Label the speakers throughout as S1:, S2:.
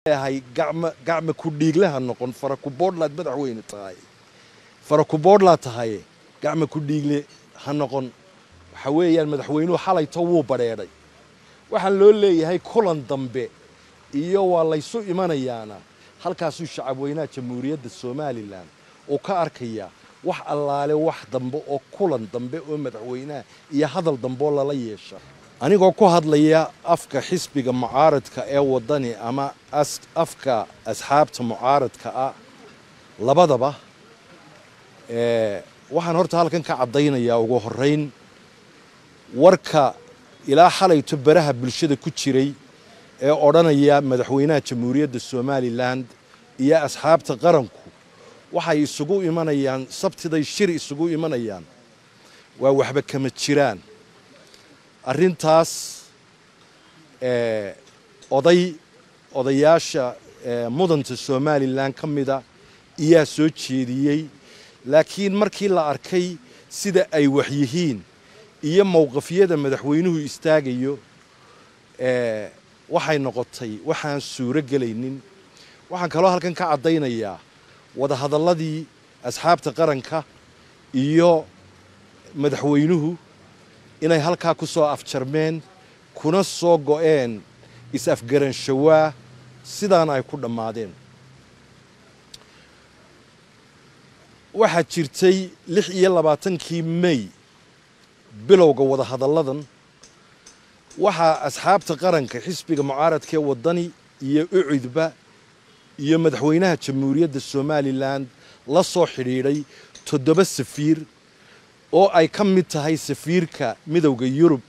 S1: leeyahay gacma gacma ku dhiiglaha noqon fara ku boodhlaad madaxweyne tahay fara ku boodhlaad tahay gacma ku dhiigle ha noqon waxa weeyaan madaxweynuhu xalayto wuu badheedhay waxaan loo leeyahay kulan dambe iyo waa laysu imanayaana halkaasuu shacabweynaha jamhuuriyadda somalilan uu ka arkaya wax allaale wax dambe oo kulan dambe oo madaxweynaha iyo hadal dambe oo lala yeesha anigoo ku hadlaya afka xisbiga mucaaradka ee waddani ama afka asxaabta mucaaradka ah labadaba waxaan horta halkan ka caddaynayaa ugu horrayn warka ilaa xalayto baraha bulshada ku jiray ee odhanaya madaxweynaha jamhuuriyadda somalilan iyo asxaabta qaranku waxay isugu imanayaan sabtiday shir isugu imanayaan waa waxba kama jiraan arrintaas oday odayaasha mudanta somalilan ka mida iyaa soo jeediyey laakiin markii la arkay sida ay waxyihiin iyo mowqafyada madaxweynuhu istaagayo waxay noqotay waxaan suuro gelaynin waxaan kaloo halkan ka caddaynayaa wadahadalladii asxaabta qaranka iyo madaxweynuhu inay halkaa ku soo afjarmeen kuna soo go'een is-afgaranshawaa sidaana ay ku dhammaadeen waxaa jirtay lix iyo labaatankii mey bilowga wadahadalladan waxaa asxaabta qaranka xisbiga mucaaradka ee waddani iyo ucudba iyo madaxweynaha jamhuuriyadda somalilan la soo xidhiidhay toddoba safiir oo ay ka mid tahay safiirka midowda yurub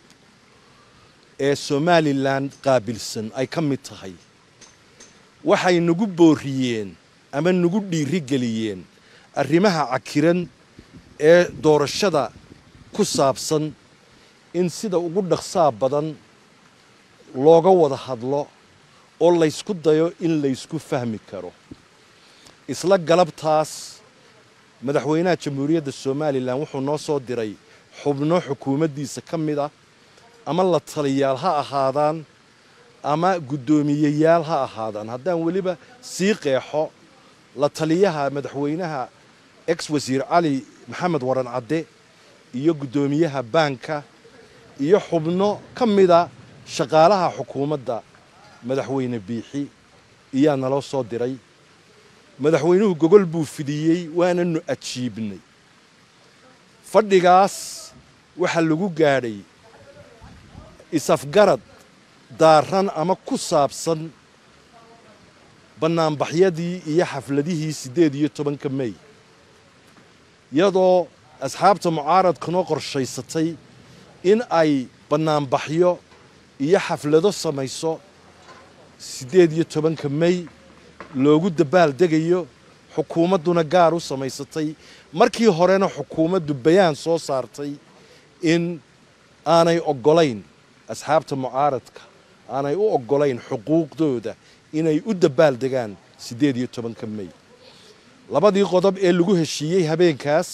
S1: ee somalilan qaabilsan ay ka mid tahay waxay nagu booriyeen ama nagu dhiirigeliyeen arrimaha cakiran ee doorashada ku saabsan in sida ugu dhaqsaa badan looga wada hadlo oo laysku dayo in laysku fahmi karo isla galabtaas madaxweynaha jamhuuriyadda somalilan wuxuu noo soo diray xubno xukuumaddiisa ka mid ah ama la taliyaal ha ahaadaan ama guddoomiyeyaal ha ahaadaan haddaan weliba sii qeexo la taliyaha madaxweynaha ex wasiir cali maxamed waran cadde iyo guddoomiyaha baanka iyo xubno ka mida shaqaalaha xukuumadda madaxweyne biixi iyaa naloo soo diray madaxweynuhu gogol buu fidiyey waananu ajiibnay fadhigaas waxaa lagu gaadhay is-afgarad daaran ama ku saabsan bannaanbaxyadii iyo xafladihii siddeed iyo tobanka mey iyadoo asxaabta mucaaradkanoo qorshaysatay in ay bannaanbaxyo iyo xaflado samayso siddeed iyo tobanka mey loogu dabaal degayo xukuumadduna gaar u samaysatay markii horena xukuumaddu bayaan soo saartay in aanay oggolayn asxaabta mucaaradka aanay u oggolayn xuquuqdooda inay u dabaal degaan siddeed iyo tobanka mey labadii qodob ee lagu heshiiyey habeenkaas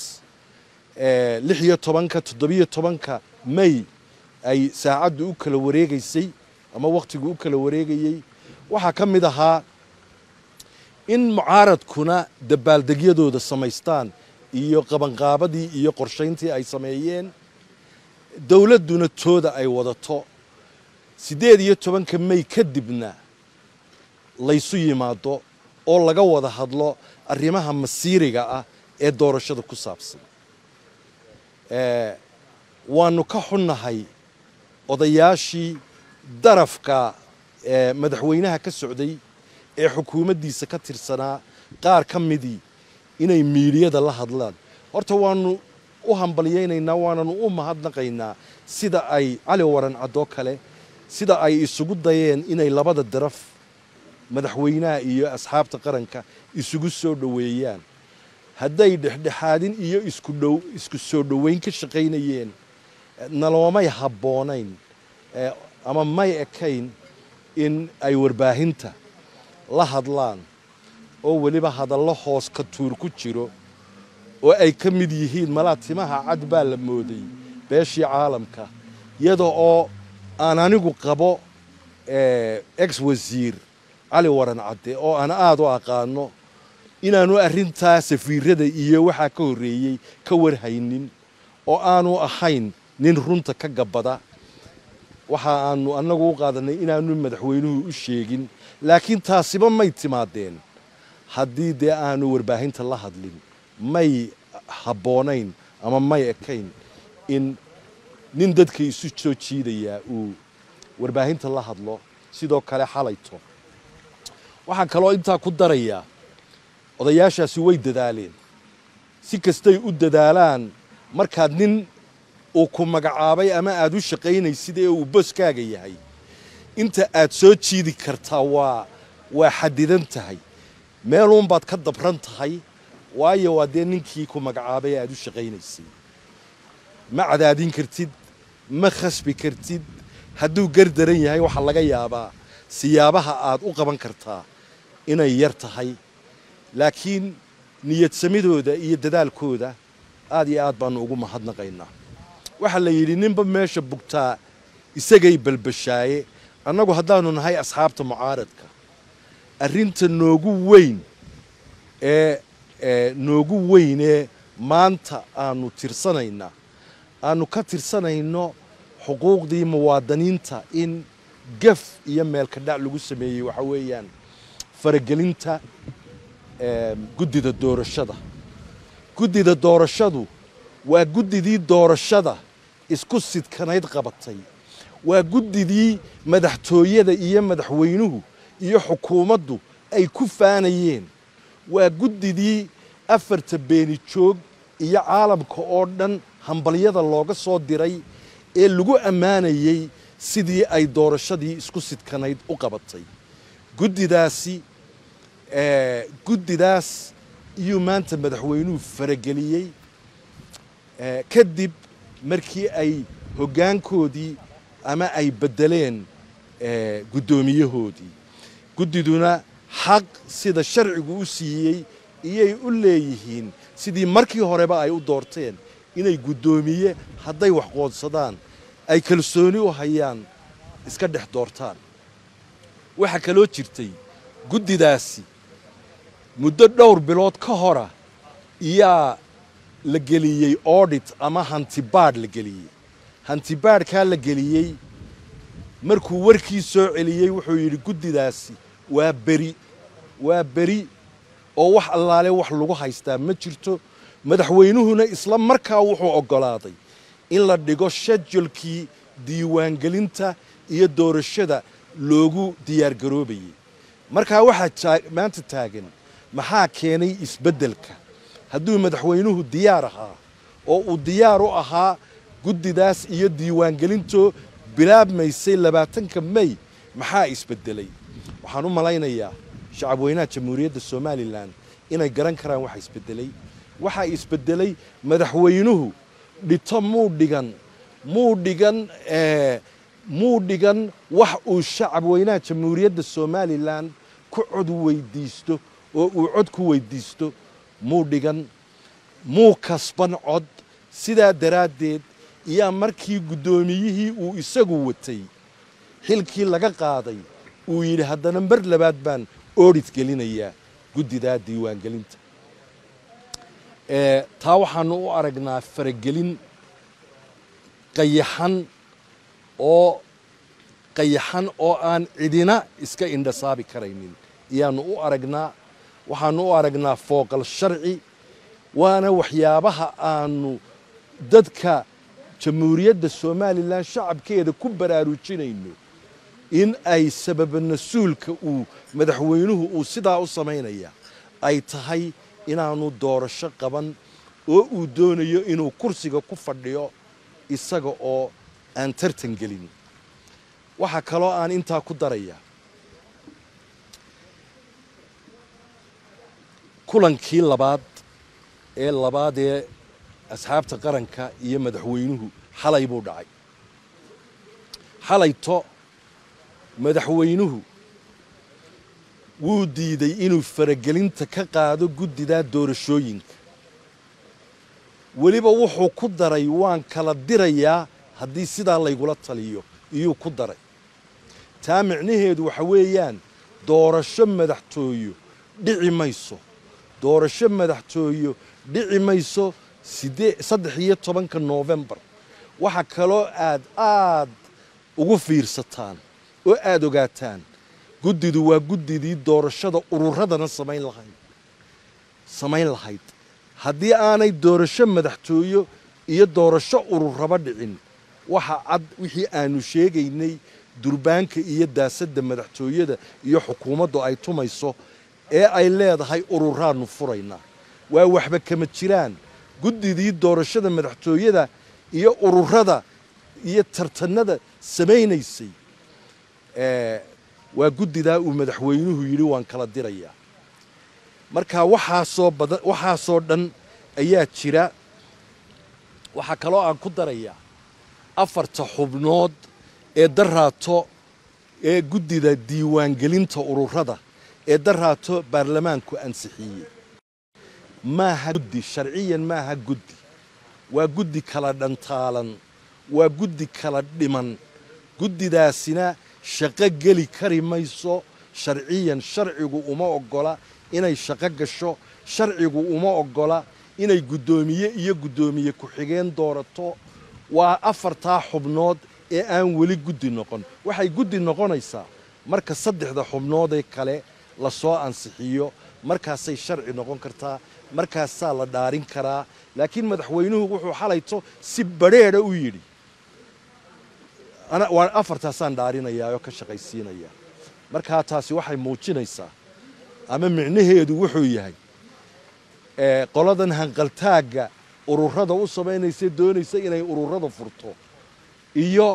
S1: lix iyo tobanka toddobiyo tobanka mey ay saacaddu u kala wareegaysay ama wakhtigu u kala wareegayey waxaa ka mid ahaa in mucaaradkuna dabaaldegyadooda samaystaan iyo qabanqaabadii iyo qorshayntii ay sameeyeen dowladduna tooda ay wadato siddeed iyo tobanka mey kadibna laysu yimaado oo laga wada hadlo arrimaha masiiriga ah ee doorashada ku saabsan waanu ka xunnahay odayaashii darafka madaxweynaha ka socday ee xukuumaddiisa ka tirsanaa qaar ka midii inay miidiyada la hadlaan horta waanu u hambalyaynaynaa waananu u mahadnaqaynaa sida ay cali waran caddoo kale sida ay isugu dayeen inay labada daraf madaxweynaha iyo asxaabta qaranka isugu soo dhoweeyaan hadday dhexdhexaadin iyo isku dhow isku soo dhoweyn ka shaqaynayeen naloomay habboonayn ama may ekayn in ay warbaahinta la hadlaan oo weliba hadallo hoos ka tuur ku jiro oo ay ka mid yihiin malaa timaha cad baa la mooday beeshii caalamka iyada oo aan anigu qabo ex wasiir cali waran cadde oo aan aada u aqaano inaanu arrintaa safiirada iyo waxaa ka horreeyey ka warhaynin oo aanu ahayn nin runta ka gabbada waxa aanu annagu u qaadanay inaanu madaxweynuhu u sheegin laakiin taasiba may timaadeen haddii dee aanu warbaahinta la hadlin may habboonayn ama may ekayn in nin dadka isu soo jiidayaa uu warbaahinta la hadlo sidoo kale xalayto waxaan kaloo intaa ku darayaa odayaashaasi way dadaaleen si kastay u dadaalaan markaad nin uu ku magacaabay ama aad u shaqaynaysid ee uu boskaaga yahay inta aad soo jiidi kartaa waa waa xadidan tahay meeluunbaad ka dabran tahay waayo waa dee ninkii ku magacaabay ee aad u shaqaynaysay ma cadaadin kartid ma khasbi kartid hadduu gardaran yahay waxaa laga yaabaa siyaabaha aad u qaban kartaa inay yar tahay laakiin niyadsamidooda iyo dadaalkooda aad iyo aad baanu ugu mahadnaqaynaa waxaa la yidhi ninba meesha bugtaa isagay balbashaaye annagu haddaanu nahay asxaabta mucaaradka arrinta noogu weyn ee noogu weyn ee maanta aanu tirsanaynaa aanu ka tirsanayno xuquuqdii muwaadiniinta in gaf iyo meelka dhac lagu sameeyey waxa weeyaan faragelinta guddida doorashada guddida doorashadu waa guddidii doorashada isku sidkanayd qabatay waa guddidii madaxtooyada iyo madaxweynuhu iyo xukuumaddu ay ku faanayeen waa guddidii afarta beeni joog iyo caalamka oo dhan hambalyada looga soo diray ee lagu ammaanayey sidii ay doorashadii isku sidkanayd u qabatay guddidaasi guddidaas iyuu maanta madaxweynuhu farageliyey kadib markii ay hoggaankoodii ama ay beddeleen guddoomiyahoodii guddiduna xaq sida sharcigu u siiyey iyay u leeyihiin sidii markii horeba ay u doorteen inay guddoomiye hadday wax qoodsadaan ay kalsooni u hayaan iska dhex doortaan waxaa kaloo jirtay guddidaasi muddo dhowr bilood ka hora iyaa la geliyey audit ama hantibaadh la geliyey hantibaadhkaa la geliyey markuu warkii soo celiyey wuxuu yidhi guddidaasi waa beri waa beri oo wax allaale wax lagu haystaa ma jirto madaxweynuhuna isla markaa wuxuu oggolaaday in la dhigo shedulkii diiwaangelinta iyo doorashada loogu diyaargaroobayey markaa waxaa maanta taagan maxaa keenay isbeddelka hadduu madaxweynuhu diyaar ahaa oo uu diyaar u ahaa guddidaas iyo diiwaangelintoo bilaabmaysay labaatanka mey maxaa isbeddelay waxaan u malaynayaa shacabweynaha jamhuuriyadda somalilan inay garan karaan waxa isbeddelay waxaa isbeddelay madaxweynuhu dhito muu dhigan muu dhigan muu dhigan wax uu shacabweynaha jamhuuriyadda somalilan ku cod weydiisto oo uu cod ku weydiisto muu dhigan muu kasban cod sidaa daraaddeed iyaa markii guddoomiyihii uu isagu watay xilkii laga qaaday uu yidhi haddana mar labaad baan oodhid gelinayaa guddidaa diiwaangelinta taa waxaanu u aragnaa faragelin qayaxan oo qayaxan oo aan cidina iska indhasaabi karaynin ayaanu u aragnaa waxaanu u aragnaa fooqal sharci waana waxyaabaha aanu dadka jamhuuriyadda somalilan shacabkeeda ku baraarujinayno in ay sababa nasuulka uu madaxweynuhu uu sidaa u samaynaya ay tahay inaanu doorasho qaban oo uu doonayo inuu kursiga ku fadhiyo isaga oo aan tartan gelin waxaa kaloo aan intaa ku daraya kulankii labaad ee labaad ee asxaabta qaranka iyo madaxweynuhu xalay buu dhacay xalayto madaxweynuhu wuu diiday inuu faragelinta ka qaado guddidaa doorashooyinka weliba wuxuu ku daray waan kala dirayaa haddii sidaa laygula taliyo iyuu ku daray taa micnaheedu waxa weeyaan doorasho madaxtooyo dhici mayso doorasho madaxtooyo dhici mayso sidee saddex iyo tobanka noofembar waxaa kaloo aad aad ugu fiirsataan oo aada ogaataan guddidu waa guddidii doorashada ururadana samayn lahayd samayn lahayd haddii aanay doorasho madaxtooyo iyo doorasho ururaba dhicin waxa cad wixii aanu sheegaynay durbaanka iyo daasadda madaxtooyada iyo xukuumaddu ay tumayso ee ay leedahay ururaannu furaynaa waa waxba kama jiraan guddidii doorashada madaxtooyada iyo ururada iyo tartanada samaynaysay waa guddidaa uu madaxweynuhu yidhi waan kala dirayaa marka waxaasoo badan waxaasoo dhan ayaa jira waxaa kaloo aan ku darayaa afarta xubnood ee daraato ee guddida diiwaangelinta ururada ee daraato baarlamaanku ansixiyey maaha guddi sharciyan maaha guddi waa guddi kala dhantaalan waa guddi kala dhiman guddidaasina shaqo geli kari mayso sharciyan sharcigu uma oggola inay shaqo gasho sharcigu uma oggola inay guddoomiye iyo guddoomiye ku-xigeen doorato waa afartaa xubnood ee aan weli guddi noqon waxay guddi noqonaysaa marka saddexda xubnoodee kale lasoo ansixiyo markaasay sharci noqon kartaa markaasaa la dhaarin karaa laakiin madaxweynuhu wuxuu xalayto si badrheedha u yidhi waa afartaasaan dhaarinayaa oo ka shaqaysiinayaa markaa taasi waxay muujinaysaa ama micnaheedu wuxuu yahay qoladan hanqaltaagga ururada u samaynaysa doonaysa inay ururada furto iyo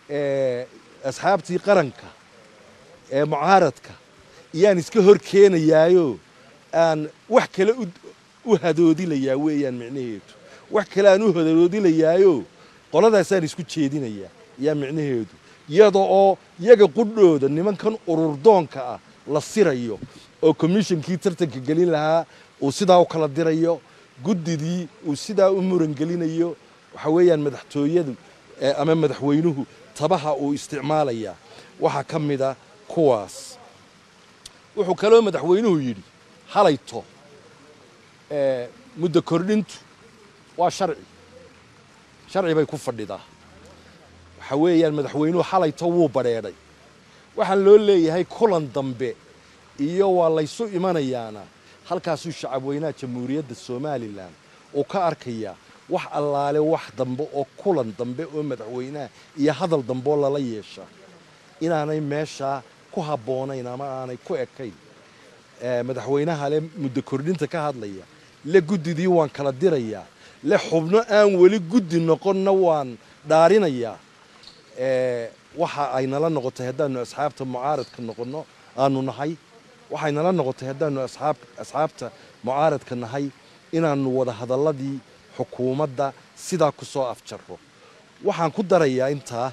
S1: asxaabtii qaranka ee mucaaradka iyaan iska hor keenayaayo aan wax kale u hadoodilayaa weeyaan micnaheedu wax kale aan u hadoodilayaayo qoladaasaan isku jeedinayaa yaa micnaheedu iyada oo yaga qudhooda nimankan ururdoonka ah la sirayo oo commishonkii tartanka gelin lahaa uu sidaa u kala dirayo guddidii uu sidaa u murangelinayo waxa weeyaan madaxtooyadu ama madaxweynuhu tabaha uu isticmaalayaa waxaa ka mida kuwaas wuxuu kaloo madaxweynuhu yidhi halayto muddo kordhintu waa sharci sharci bay ku fadhidaa waxa weeyaan madaxweynuhu xalayto wuu badheedhay waxaan loo leeyahay kulan dambe iyo waa laysu imanayaana halkaasuu shacabweynaha jamhuuriyadda somalilan uu ka arkayaa wax allaale wax dambe oo kulan dambe oo madaxweynaha iyo hadal dambe oo lala yeesha inaanay meeshaa ku habboonayn ama aanay ku ekayn madaxweynaha le muddo kordhinta ka hadlaya le guddidii waan kala dirayaa le xubno aan weli guddi noqonna waan dhaarinayaa waxa ay nala noqotay haddaanu asxaabta mucaaradka noqonno aanu nahay waxay nala noqotay haddaanu asxaabta mucaaradka nahay inaannu wada hadalladii xukuumadda sidaa ku soo afjarro waxaan ku darayaa intaa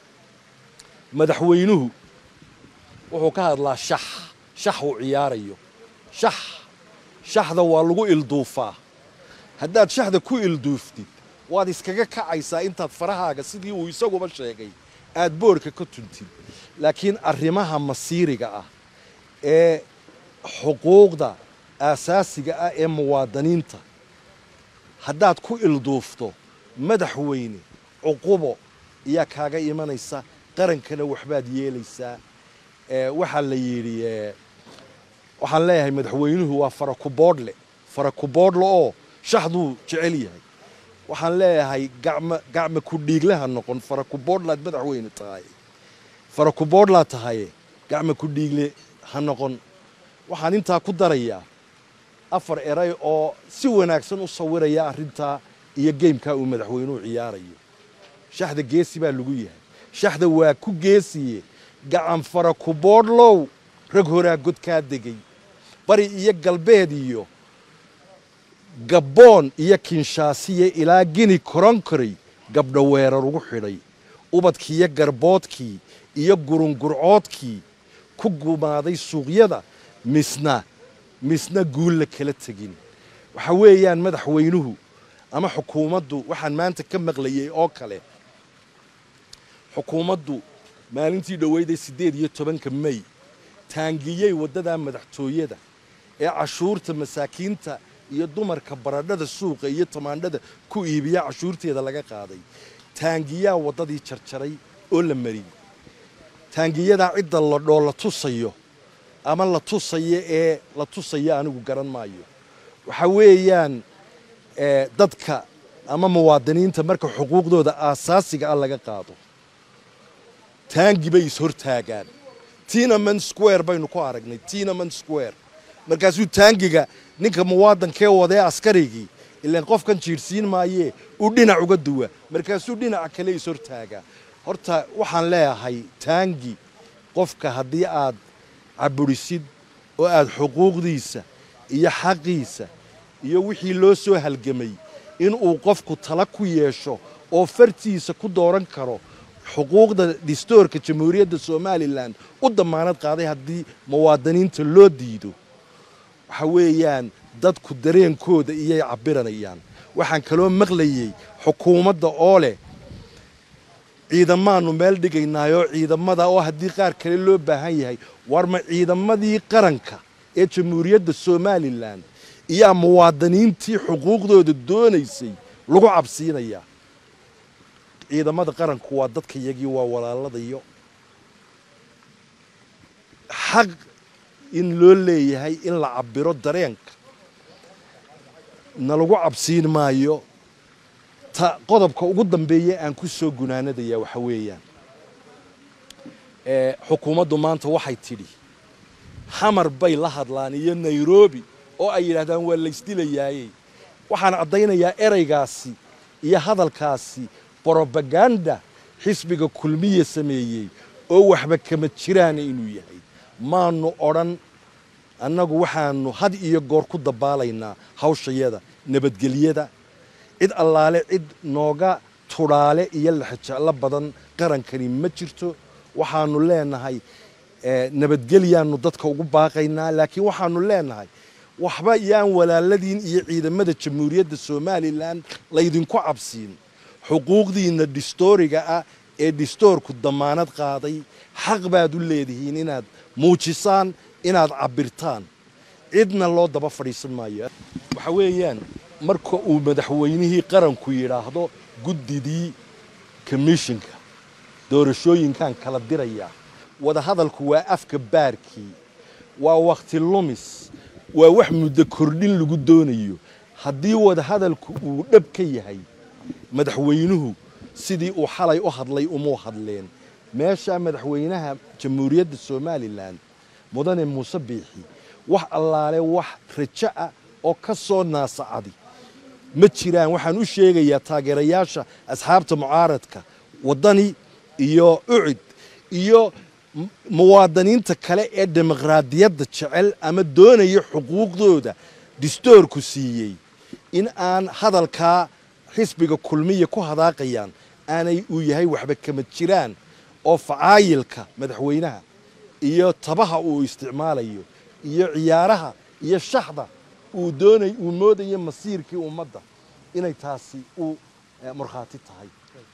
S1: madaxweynuhu wuxuu ka hadlaa shax shax uu ciyaarayo shax shaxda waa lagu ilduufaa haddaad shaxda ku ilduuftid waad iskaga kacaysaa intaad farahaaga sidii uu isaguba sheegay aad boorka ka tuntid laakiin arrimaha masiiriga ah ee xuquuqda aasaasiga ah ee muwaadiniinta haddaad ku ilduufto madaxweyne cuqubo iyaa kaaga imanaysa qarankana waxbaad yeelaysaa waxaa la yidhi waxaan leeyahay madaxweynuhu waa farakuboodhle farakuboodhle oo shaxduu jecel yahay waxaan leeyahay gacma gacma ku dhiiglaha noqon farakuboodhlaad madaxweyne tahay farakuboodhlaad tahaye gacma ku dhiigle ha noqon waxaan intaa ku darayaa afar eray oo si wanaagsan u sawiraya arrintaa iyo geymkaa uu madaxweynuhu ciyaarayo shaxda geesi baa lagu yahay shaxda waa ku geesiye gacan fara kuboodhlow rag horaa godkaa degay bari iyo galbeed iyo gabboon iyo kinshaasiye ilaa gini koronkoray gabdho weerar ugu xidhay ubadkiiyo garboodkii iyo gurungurcoodkii ku gumaaday suuqyada misna misna guulla kala tegin waxa weeyaan madaxweynuhu ama xukuumaddu waxaan maanta ka maqlayay oo kale xukuumaddu maalintii dhoweyday siddeed iyo tobanka mey taangiyey waddadaa madaxtooyada ee cashuurta masaakiinta iyo dumarka baradhada suuqa iyo tamaandhada ku iibiya cashuurteeda laga qaaday taangiyaa waddadii jarjaray oo la mariyey taangiyadaa cidda la dhoo la tusayo ama la tusayo ee la tusayo anigu garan maayo waxa weeyaan dadka ama muwaadiniinta marka xuquuqdooda aasaasiga ah laga qaado taangi bay ishortaagaan tinaman square baynu ku aragnay tinaman square markaasuu taangiga ninka muwaadankee wadee askarigii ilaan qofkan jiirhsiin maayee uu dhinac uga duwa markaasuu dhinaca kale ishortaagaa horta waxaan leeyahay taangi qofka haddii aad caburisid oo aad xuquuqdiisa iyo xaqiisa iyo wixii loo soo halgamay inuu qofku tala ku yeesho oo fartiisa ku dooran karo xuquuqda distoorka jamhuuriyadda somalilan u damaanad qaaday haddii muwaadiniinta loo diido waxa weeyaan dadku dareenkooda iyay cabiranayaan waxaan kaloo maqlayey xukuumadda oo leh ciidamaanu meel dhigaynaayoo ciidamada oo haddii qaar kale loo baahan yahay war ma ciidamadii qaranka ee jamhuuriyadda somalilan iyaa muwaadiniintii xuquuqdooda doonaysay lagu cabsiinayaa ciidamada qaranku waa dadka yagii waa walaaladayo xaq in loo leeyahay in la cabiro dareenka na lagu cabsiin maayo ta qodobka ugu dambeeya aan ku soo gunaanadayaa waxa weeyaan xukuumaddu maanta waxay tidhi xamar bay la hadlaan iyo nairobi oo ay yidhaahdaan waa laysdilayaaye waxaan caddaynayaa ereygaasi iyo hadalkaasi brobaganda xisbiga kulmiya sameeyey oo waxba kama jiraan inuu yahay maanu odhan annagu waxaanu had iyo goor ku dabaalaynaa hawshayada nabadgelyada cid allaale cid nooga tudhaale iyo laxajeclo badan qarankani ma jirto waxaanu leenahay nabadgelyaanu dadka ugu baaqaynaa laakiin waxaanu leenahay waxba yaan walaaladiin iyo ciidamada jamhuuriyadda somalilan laydinku cabsiin xuquuqdiinna dhistooriga ah ee dhistoorku damaanad qaaday xaq baad u leedihiin inaad muujisaan inaad cabirtaan cidna loo daba fadhiisan maayo waxa weeyaan marka uu madaxweynihii qaranku yidhaahdo guddidii komishinka doorashooyinkan kala dirayaa wadahadalku waa afka baarkii waa wakhti lumis waa wax muddo kordhin lagu doonayo haddii wadahadalku uu dhab ka yahay madaxweynuhu sidii uu xalay u hadlay umuu hadleen meeshaa madaxweynaha jamhuuriyadda somalilan mudane muuse biixi wax allaale wax rajo ah oo ka soo naasacadi ma jiraan waxaan u sheegayaa taageerayaasha asxaabta mucaaradka waddani iyo ucid iyo muwaadiniinta kale ee dimuqraadiyadda jecel ama doonaya xuquuqdooda distoorku siiyey in aan hadalkaa xisbiga kulmiya ku hadaaqayaan aanay uu yahay waxba kama jiraan oo facaayilka madaxweynaha iyo tabaha uu isticmaalayo iyo ciyaaraha iyo shaxda uu doonay uu moodayo masiirkii ummadda inay taasi u markhaati tahay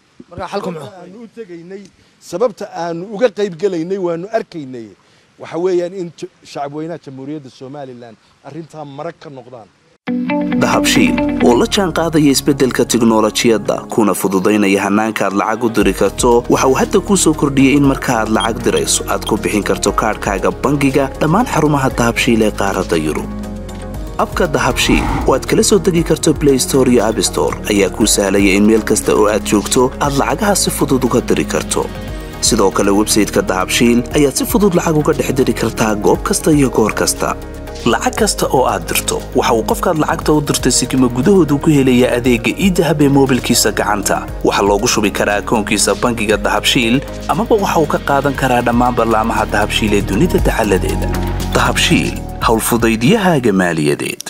S1: aanu u tegaynay sababta aanu uga qayb gelaynay waanu arkaynay waxa weeyaan in shacabweynaha jamhuuriyadda somalilan arrintaa marag ka noqdaan
S2: dahabshiil oo la jaan qaadaya isbeddelka tiknolojiyadda kuna fududaynaya hannaanka aad lacag u diri karto waxa uu hadda kuu soo kordhiyey in marka aad lacag dirayso aad ku bixin karto kaadhkaaga bangiga dhammaan xarumaha dahabshiil ee qaaradda yurub abka dahabshiil oo aad kala soo degi karto blay store iyo abstore ayaa kuu sahlaya in meel kasta oo aad joogto aad lacagaha si fudud uga diri karto sidoo kale websayteka dahabshiil ayaad si fudud lacag uga dhex diri kartaa goob kasta iyo goor kasta lacag kasta oo aad dirto waxa uu qofkaad lacagta u dirtay sikima gudahoodu ku helayaa adeegga iidahab ee moobilkiisa gacanta waxaa loogu shubi karaa akoonkiisa bangiga dahabshiil amaba waxa uu ka qaadan karaa dhammaan ballaamaha dahabshiil ee dunida dacaladeeda dahabshiil howlfudaydyahaaga maaliyadeed